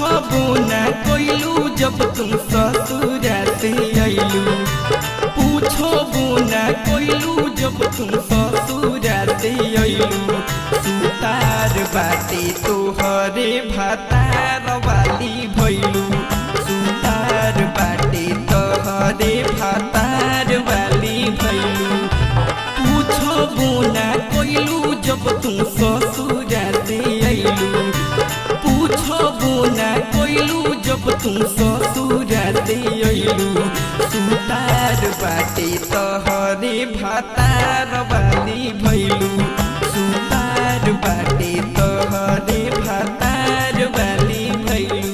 पूछबो ना कोइलू जब तुम ससुरा से अइलू पूछबो ना कोइलू जब तुम ससुरा से अइलू सुतार बाटे तोहरे भातार वाली भइलू सुतार बाटे तोहरे भातार वाली भइलू पूछबो ना कोइलू जब तुम ससुरा से अइलू पूछबो ना कोइलू जब तुम ससुरा से अइलू सुतार बाटे तोहरे भातार वाली भइलू सुतार बाटे तोहरे भातार वाली भइलू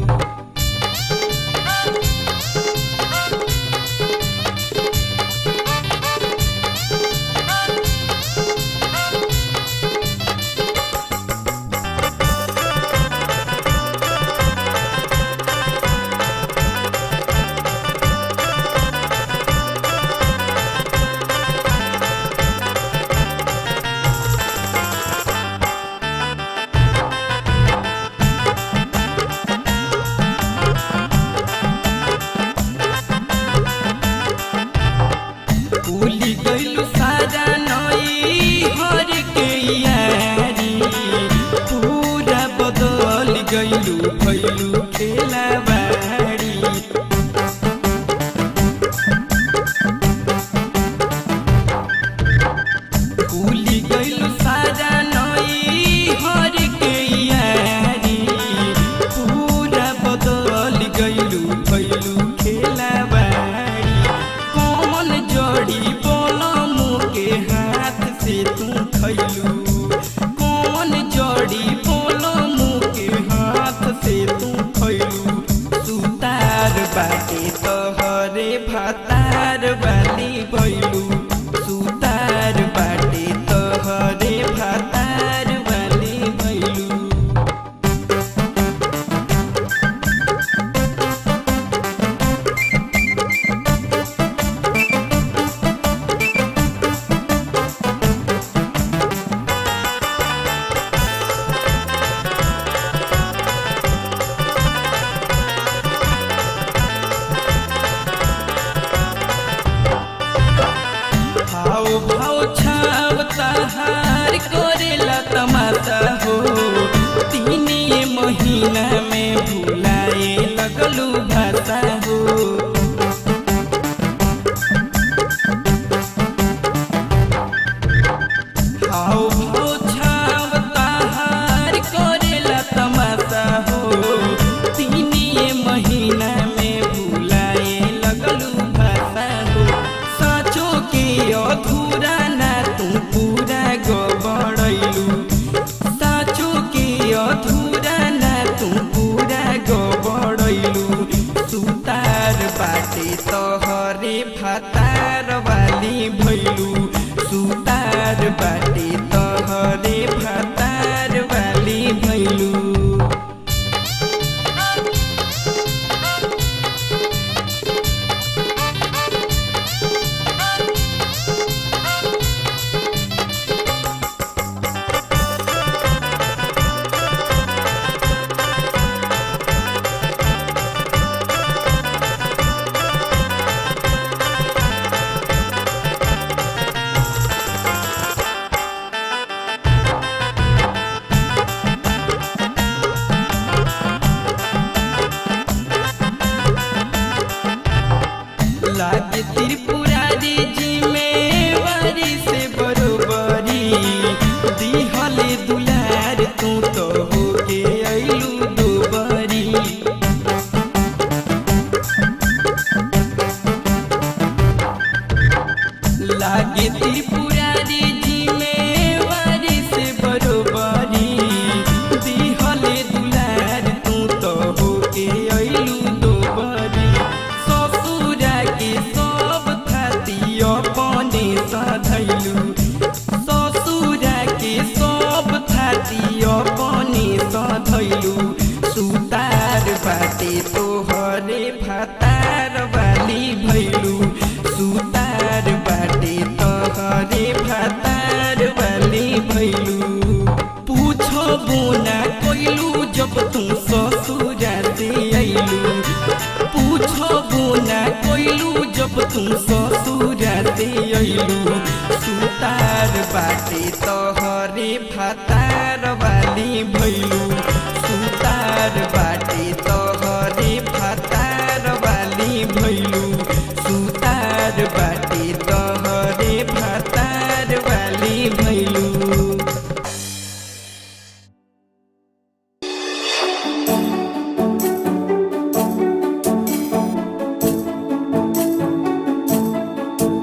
भूली गइलू सारा नई हर के यारी पूरा बदल गइलू भइलू खेला बारी भूली गइलू सारा नई हर के यारी पूरा बदल गइलू भइलू खेला बारी कौन जड़ी बोलम के हाथ से तू खैलू कौन जड़ी बोलम के हाथ से तू खैलू सुतार बाटे तोहरे भातार वाली भैलू सुतार बाटे तोहरे भातार वाली भैलू भाव भाव छाव तहार करेला तमाशा हो तीने महीना में भुलाए लगलू भाषा हो भाव भाव छाव तहार करेला तमाशा हो तीने महीना में भुलाए लगलू भाषा हो साँचो के अधूरा ना तू पूरा गबड़ैलू साँचो के अधूरा ना तू पूरा गबड़ैलू सुतार बाटे तोहरे भातार वाली भैलू सुतार बाटे तोहरे भातार वाली भैलू लागे त्रिपुरारी जी में वारी से बरोबरी दिहले दुलार तू तो होके अइलू दोबरी लागे त्रिपुरारी जी में वारी से बरोबरी दिहले दुलार तू तो होके अइलू दोबरी ससुरा के सब खाती अपने सधैलू ससुरा के सब खाती अपने सधैलू सुतार बाटे तोहरे भातार वाली भैलू सुतार बाटे तोहरे भातार वाली भैलू पूछबो ना कोइलू जब तू ससुरा गइलू सुतार बाटे तोहरे फतार वाली भइलू सुतार बाटे